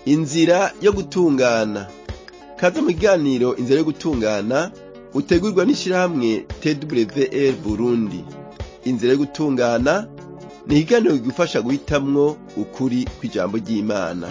inzira yo gutungana kaze mu kiganiro inzira yo gutungana utegurwa n'ishirahamwe twr burundi inzira yo gutungana ni ikiganiro kigufasha guhitamwo ukuri kw'ijambo ry'imana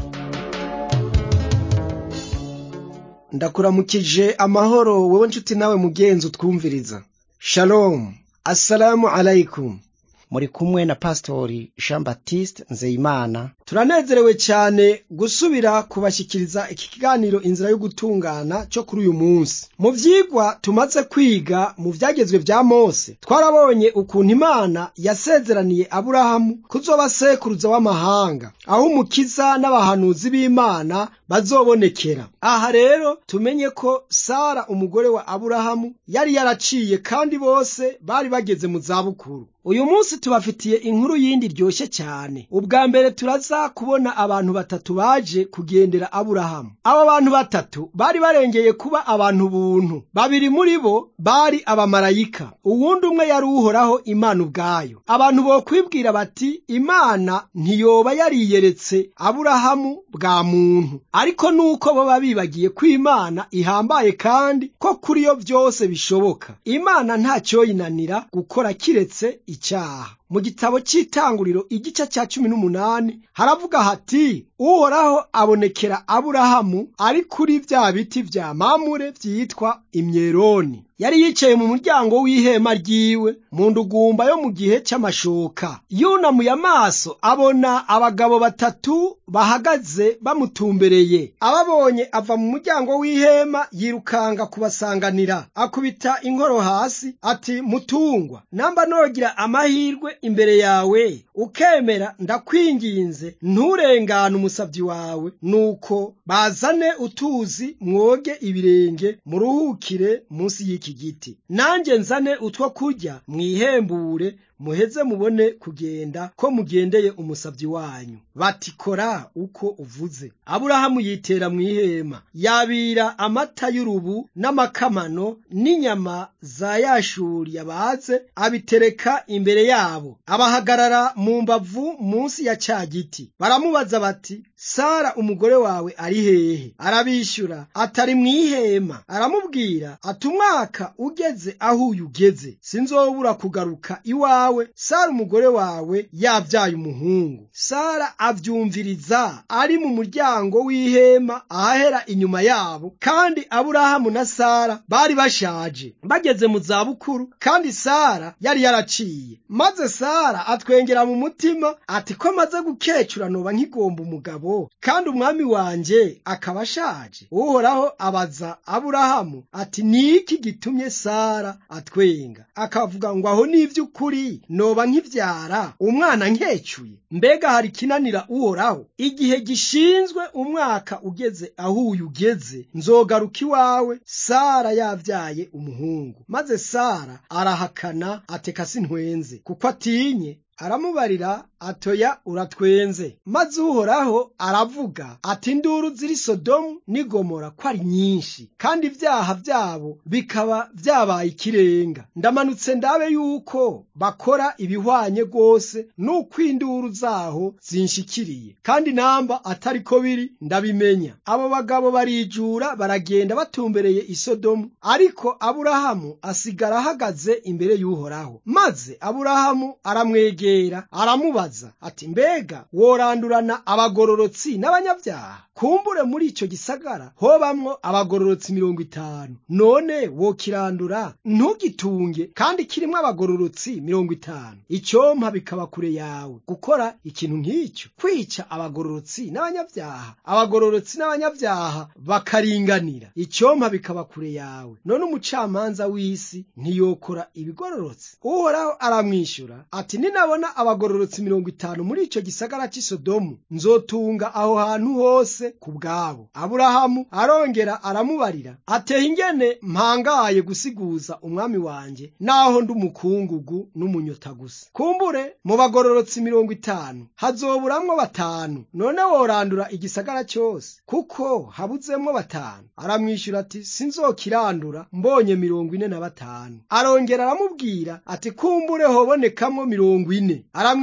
ndakuramukije amahoro wowe nshuti nawe mugenzi utwumviriza shalom assalamu alaikum muri kumwe na pastori jean baptiste nzeyimana turanezerewe cyane gusubira kubashyikiriza iki kiganiro inzira yo gutungana cyo kuri uyu munsi mu vyigwa tumaze kwiga mu vyagezwe vya mose twarabonye ukuntu imana yasezeraniye aburahamu kuzoba sekuruza w'amahanga aho umukiza n'abahanuzi b'imana bazobonekera aha rero tumenye ko sara umugore wa aburahamu yari yaraciye kandi bose bari bageze mu zabukuru uyu munsi tubafitiye inkuru yindi ryoshye cyane ubwa mbere turaza kubona abantu batatu baje kugendera aburahamu abo bantu batatu bari barengeye kuba abantu buntu babiri muri bo bari abamarayika uwundi umwe yari uhoraho imana ubwayo abantu bokwibwira bati imana ntiyoba yariyeretse aburahamu bwa muntu ariko nuko baba bibagiye ko imana ihambaye kandi ko kuri yo byose bishoboka imana ntacyoyinanira gukora kiretse icyaha mu gitabo cy'itanguriro igice cya cumi n'umunani haravuga hati uhoraho abonekera aburahamu ari kuri bya biti vya mamure vyitwa imyeroni yari yicaye mu muryango w'ihema ryiwe mu ndugumba yo mu gihe cy'amashoka yunamuye amaso abona abagabo batatu bahagaze bamutumbereye ababonye ava mu muryango w'ihema yirukanga kubasanganira akubita inkoro hasi ati mutungwa namba nogira amahirwe imbere yawe ukemera ndakwinginze nturengane umusabyi wawe nuko bazane utuzi mwoge ibirenge muruhukire munsi y'iki giti nanjye nzane utwo kurya mwihembure muheze mubone kugenda ko mugendeye umusabyi wanyu bati kora uko uvuze aburahamu yitera mu ihema yabira amata y'urubu n'amakamano n'inyama za yashuri yabaze abitereka imbere yabo abahagarara mu mbavu munsi ya cya giti baramubaza bati sara umugore wawe ari hehe arabishyura atari mu ihema aramubwira ati umwaka ugeze aho uyu ugeze sinzobura kugaruka iwawe sara umugore wawe yabyaye umuhungu sara abyumviriza ari mu muryango w'ihema ahahera inyuma yabo kandi aburahamu na sara bari bashaje bageze mu zabukuru kandi sara yari yaraciye maze sara atwengera mu mutima ati ko maze gukecura noba nkigomba umugabo kandi umwami wanjye akaba ashaje uhoraho abaza aburahamu ati ni iki gitumye sara atwenga akavuga ngo aho ni iby'ukuri noba nkibyara umwana nkecuye mbega hari ikinanira uhoraho igihe gishinzwe umwaka ugeze aho uyu ugeze nzogaruka iwawe sara yabyaye umuhungu maze sara arahakana ateka sintwenze kuko atinye aramubarira atoya uratwenze maze uhoraho aravuga ati induru ziri sodomu n'igomora ko ari nyinshi kandi ibyaha byabo bikaba byabaye ikirenga ndamanutse ndabe yuko bakora ibihwanye rwose n'uko induru zaho zinshikiriye kandi namba atari ko biri ndabimenya abo bagabo barijura baragenda batumbereye isodomu ariko aburahamu asigara ahagaze imbere y'uhoraho maze aburahamu aramwegera aramubaza ati mbega worandurana abagororotsi n'abanyabyaha kumbure muri icyo gisagara hobamwo abagororotsi mirongo itanu none wokirandura ntugitunge kandi kirimo abagororotsi mirongo itanu icyompa bikaba kure yawe gukora ikintu nk'icyo kwica abagororotsi n'abanyabyaha abagororotsi n'abanyabyaha bakaringanira icyompa bikaba kure yawe none umucamanza w'isi ntiyokora ibigororotsi uhoraho aramwishyura ati ninabona abagororotsi mirongo itanu muri icyo gisagara cy'i sodomu nzotunga aho hantu hose ku bwabo aburahamu arongera aramubarira ateye ingene mpangaye gusiguza umwami wanjye naho ndi umukungugu n'umunyota gusa kumbure mu bagororotsi mirongo itanu hazoburamwo batanu none worandura igisagara cyose kuko habuzemwo batanu aramwishyura ati sinzokirandura mbonye mirongo ine na batanu arongera aramubwira ati kumbure hobonekamwo mirongo ine aramwishyura ati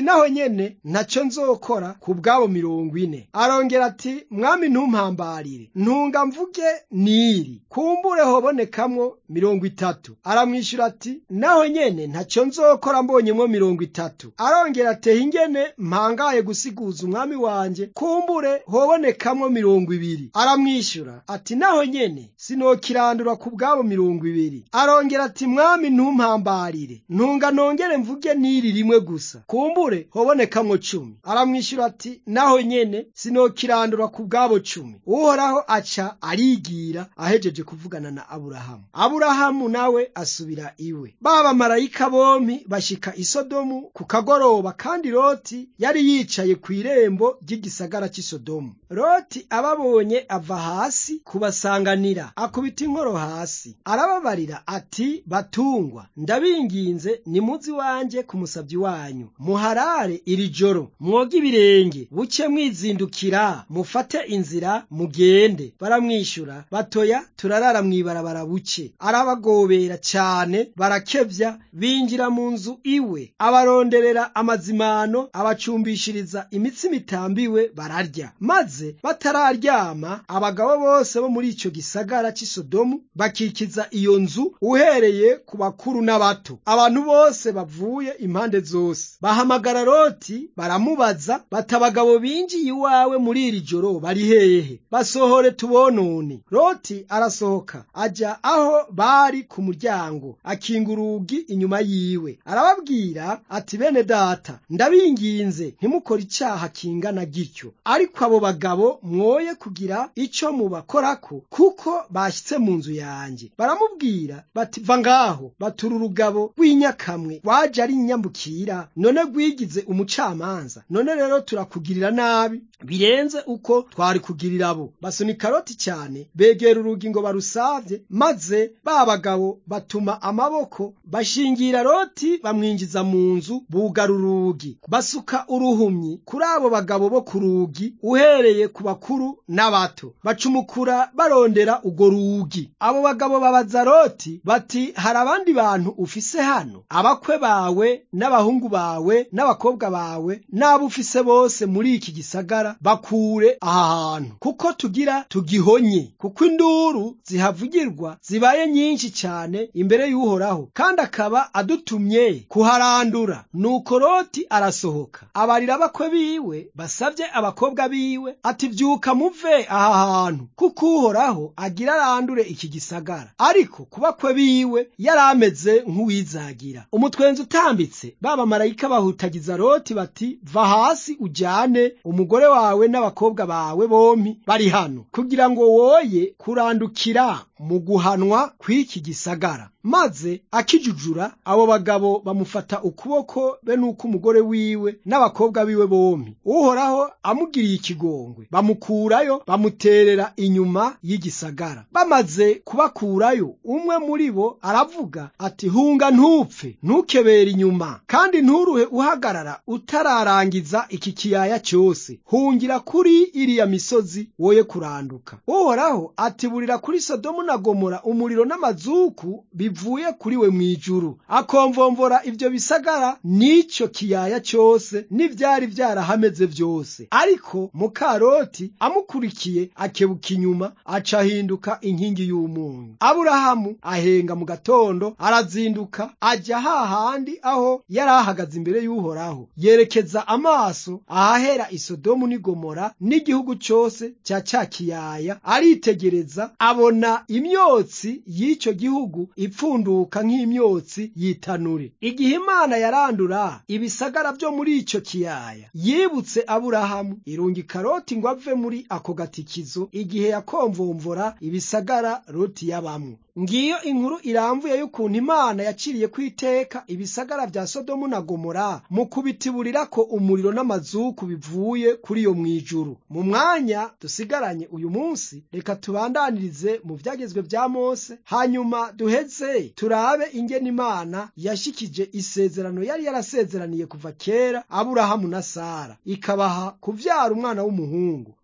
ati naho nyene ntaco nzokora ku bwabo mirongo ine arongera ati mwami ntumpambarire ntunga mvuge niri kumbure hobonekamwo mirongo itatu aramwishyura ati naho nyene ntaco nzokora mbonyemwo mirongo itatu arongera ateha ingene mpangaye gusiguza umwami wanje kumbure hobonekamwo mirongo ibiri aramwishyura ati naho nyene sinokirandura ku bwabo mirongo ibiri arongera ati mwami ntumpambarire ntunga nongere mvuge niri rimwe gusa kumbure hobonekamwo cumi aramwishyura ati naho nyene sinokirandura ku bwabo cumi uhoraho aca arigira ahejeje kuvugana na aburahamu aburahamu nawe asubira iwe ba bamarayika bompi bashika i sodomu ku kagoroba kandi loti yari yicaye ku irembo ry'igisagara cy'i sodomu loti ababonye ava hasi kubasanganira akubita inkoro hasi arababarira ati batungwa ndabinginze nimuzi wanje ku musabyi wanyu muharare iri joro mwoge ibirenge buke mwizindukira mufate inzira mugende baramwishyura batoya turarara mw'ibarabara buke arabagobera cyane barakebya binjira mu nzu iwe abaronderera amazimano abacumbishiriza imitsi mitambiwe bararya maze batararyama abagabo bose bo muri icyo gisagara cy'i sodomu bakikiza iyo nzu uhereye ku bakuru n'abato abantu bose bavuye impande zose bahamagara loti baramubaza bati abagabo binjiye iwawe muri iri joro bari hehe basohore tubonone loti arasohoka ajya aho bari ku muryango akinga urugi inyuma yiwe arababwira ati bene data ndabinginze ntimukore icyaha kingana gityo ariko abo bagabo mwoye kugira icyo mubakorako kuko bashyitse mu nzu yanjye baramubwira bati va ngaho batura urugabo rw'inyakamwe waje ari inyambukira none rwigize umucamanza none rero turakugirira nabi birenze uko twari kugirira abo basunika loti cyane begera urugi ngo barusavye maze ba bagabo batuma amaboko bashingira loti bamwinjiza mu nzu bugara urugi basuka uruhumyi kuri abo bagabo bo ku rugi uhereye ku bakuru n'abato bacumukura barondera urwo rugi abo bagabo babaza loti bati hari abandi bantu ufise hano abakwe bawe n'abahungu bawe n'abakobwa bawe n'abo ufise bose muri iki gisagara bakure aha hantu kuko tugira tugihonye kuko induru zihavugirwa zibaye nyinshi cyane imbere y'uhoraho kandi akaba adutumye kuharandura nuko loti arasohoka abarira abakwe biwe basabye abakobwa biwe ati byuka muve aha hantu kuko uhoraho agira arandure iki gisagara ariko ku bakwe biwe yari ameze nk'uwizagira umutwenzi utambitse babamarayika bahutagiza loti bati va hasi ujyane umugore wawe n'abakobwa bawe bompi bari hano kugira ngo woye kurandukira mu guhanwa kw'iki gisagara maze akijujura abo bagabo bamufata ukuboko be n'uko umugore wiwe n'abakobwa biwe bompi uhoraho amugiriye ikigongwe bamukurayo bamuterera inyuma y'igisagara bamaze kubakurayo umwe muri bo aravuga ati hunga ntupfe ntukebere inyuma kandi nturuhe uhagarara utararangiza iki kiyaya cyose hungira kuri iriya misozi woye kuranduka uhoraho atiburira kuri sodomu na gomora umuriro n'amazuku bivuye kuri we mu ijuru akomvomvora ibyo bisagara n'icyo kiyaya cyose n'ibyari byarahameze byose ariko mukaroti amukurikiye akebuka inyuma aca ahinduka inkingi y'umunyu aburahamu ahenga mu gatondo arazinduka ajya hahandi aho yari ahagaze imbere y'uhoraho yerekeza amaso ahahera isodomu n'igomora n'igihugu cyose cya cya kiyaya aritegereza abona imyotsi y'icyo gihugu ipfunduka nk'imyotsi yitanure igihe imana yarandura ibisagara byo muri icyo kiyaya yibutse aburahamu irungika loti ngo ave muri ako gatikizo igihe yakomvomvora ibisagara loti yabamwo ngiyo inkuru iramvuye y'ukuntu imana yaciriye ku iteka ibisagara bya sodomu na gomora mu kubitiburira ko umuriro n'amazuku bivuye kuri iyo mu ijuru mu mwanya dusigaranye uyu munsi reka tubandanirize mu byagezwe bya mose hanyuma duheze turabe ingene imana yashikije isezerano yari yarasezeraniye kuva kera aburahamu na sara ikabaha kuvyara umwana w'umuhungu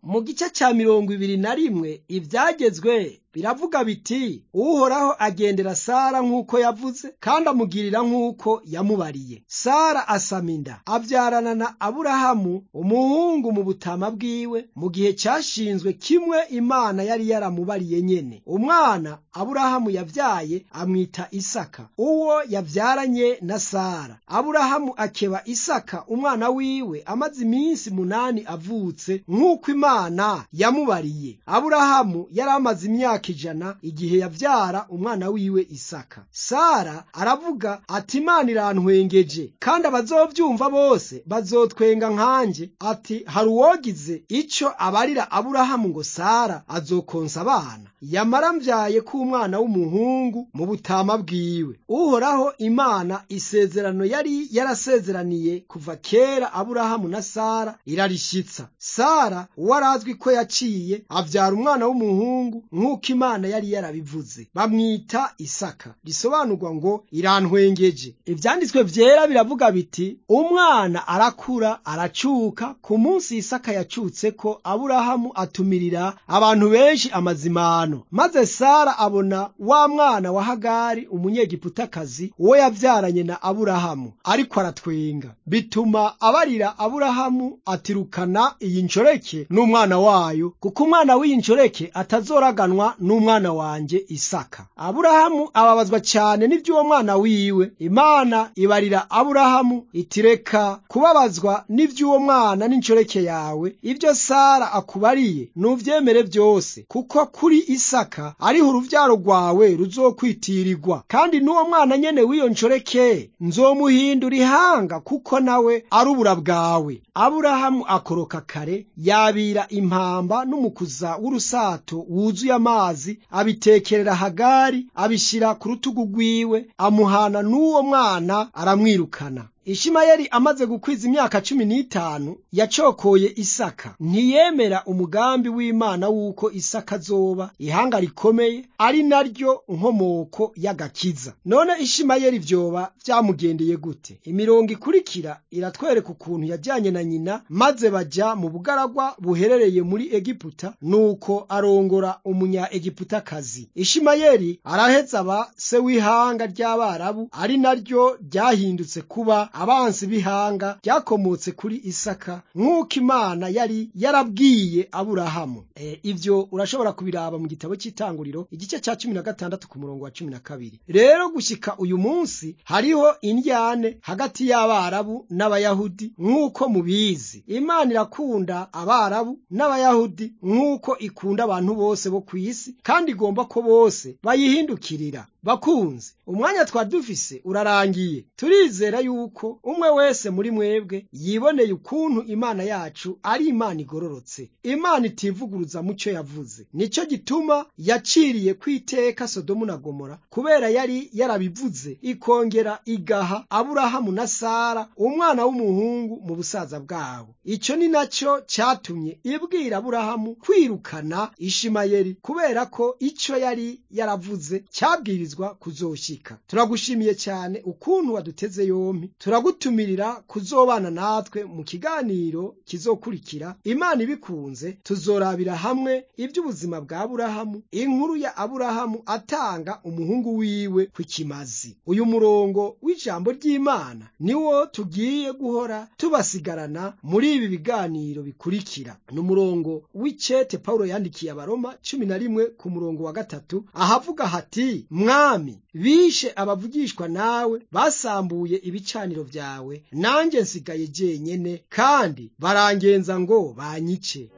mu gice cya mirongo ibiri na rimwe ibyagezwe biravuga biti uhoraho agendera sara nk'uko yavuze kandi amugirira nk'uko yamubariye sara asama inda abyarana na aburahamu umuhungu mu butama bwiwe mu gihe cyashinzwe kimwe imana yari yaramubariye nyene umwana aburahamu yabyaye amwita isaka uwo yabyaranye na sara aburahamu akeba isaka umwana wiwe amaze iminsi munani avutse nk'uko imana yamubariye aburahamu yari amaze imyaka ijana igihe yabyara umwana wiwe isaka sara aravuga ati imana irantwengeje kandi abazobyumva bose bazotwenga nkanjye ati hari uwogize icyo abarira aburahamu ngo sara azokonsa abana yamara mbyaye k'umwana w'umuhungu mu butama bwiwe uhoraho imana isezerano yari yarasezeraniye kuva kera aburahamu na sara irarishyitsa sara uwarazwi ko yaciye abyara umwana w'umuhungu nk'uko imana yari yarabivuze bamwita isaka risobanurwa ngo irantwengeje ibyanditswe byera biravuga biti umwana arakura aracuka ku munsi isaka yacutse ko aburahamu atumirira abantu benshi amazimano maze sara abona wa mwana wa hagari umunyegiputakazi uwo yabyaranye na aburahamu ariko aratwenga bituma abarira aburahamu atirukana iyi nshoreke n'umwana wayo kuko umwana w'iyi nshoreke atazoraganwa n'umwana wanjye isaka aburahamu ababazwa cyane n'iby'uwo mwana wiwe imana ibarira aburahamu itireka kubabazwa n'iby'uwo mwana n'inshoreke yawe ibyo sara akubariye nubyemere byose kuko kuri isaka ariho urubyaro rwawe ruzokwitirirwa kandi n'uwo mwana nyene w'iyo nshoreke nzomuhindura ihanga kuko nawe ari ubura bwawe aburahamu akoroka kare yabira impamba n'umukuza w'urusato wuzuye amazi abitekerera hagari abishyira ku rutugu rwiwe amuhana n'uwo mwana aramwirukana ishimayeli amaze gukwiza imyaka cumi n'itanu yacokoye isaka ntiyemera umugambi w'imana w'uko isaka azoba ihanga rikomeye ari naryo nkomoko y'agakiza none ishimayeli vyoba vyamugendeye gute imirongo ikurikira iratwereka ukuntu yajyanye na nyina maze baja mu bugaragwa buherereye muri egiputa nuko arongora umunya egiputakazi ishimayeli araheza aba se w'ihanga ry'abarabu ari naryo ryahindutse kuba abansi b'ihanga ryakomotse kuri isaka nk'uko imana yari yarabwiye aburahamu e, ivyo urashobora kubiraba mu gitabo cy'itanguriro igice cya cumi na gatandatu ku murongo wa cumi na kabiri rero gushyika uyu munsi hariho indyane hagati y'abarabu n'abayahudi nk'uko mubizi imana irakunda abarabu n'abayahudi nk'uko ikunda abantu bose bo ku isi kandi igomba ko bose bayihindukirira bakunzi umwanya twari dufise urarangiye turizera yuko umwe wese muri mwebwe yiboneye ukuntu imana yacu ari imana igororotse imana itivuguruza mu cyo yavuze nicyo gituma yaciriye kwiteka sodomu na gomora kubera yari yarabivuze ikongera igaha aburahamu na sara umwana w'umuhungu mu busaza bwabo icyo ni nacyo cyatumye ibwira aburahamu kwirukana ishimayeli kubera ko icyo yari yaravuze cyabwirizwa kuzoshika turagushimiye cyane ukuntu waduteze yompi turagutumirira kuzobana natwe mu kiganiro kizokurikira imana ibikunze tuzorabira hamwe iby'ubuzima bwa aburahamu inkuru ya aburahamu atanga umuhungu wiwe ku kimazi uyu murongo w'ijambo ry'imana niwo tugiye guhora tubasigarana muri ibi biganiro bikurikira ni umurongo w'icete pawulo yandikiye abaroma cumi na rimwe ku murongo wa gatatu ahavuga hati mwami bishe abavugishwa nawe basambuye ibicaniro byawe nanjye nsigaye jyenyene kandi barangenza ngo banyice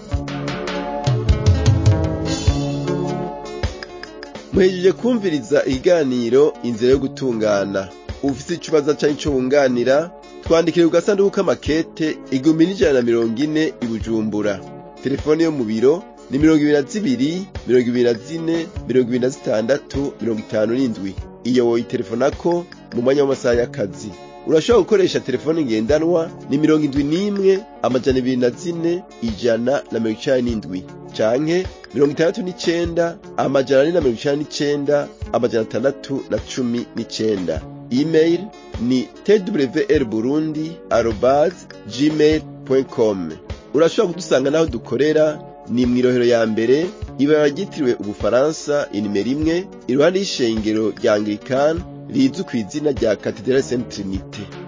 muhejeje kumviriza ikiganiro inzira yo gutungana ufite ikibazo cyangwa icyo wunganira twandikire ku gasanduku k'amakete igihumbi n'ijana na mirongo ine i bujumbura telefone yo mu biro ni mirongo ibiri na zibiri mirongo ibiri na zine mirongo ibiri na zitandatu mirongo itanu n'indwi iyo woyitelefonako mu mwanya w'amasaha y'akazi urashobora gukoresha telefone ngendanwa ni mirongo indwi n'imwe amajana ibiri na zine ijana na mirongo icenda n'indwi canke mirongo itandatu n'icenda amajana ane na mirongo icenda n'icenda amajana atandatu na cumi n'icenda email ni twr burundi arobase gmail com urashobora kudusanga n'aho dukorera ni mw'irohero ya mbere ibara ryitiriwe ubufaransa inimero imwe iruhande y'ishengero rya anglikani rizwi ku izina rya katedrali saint trinite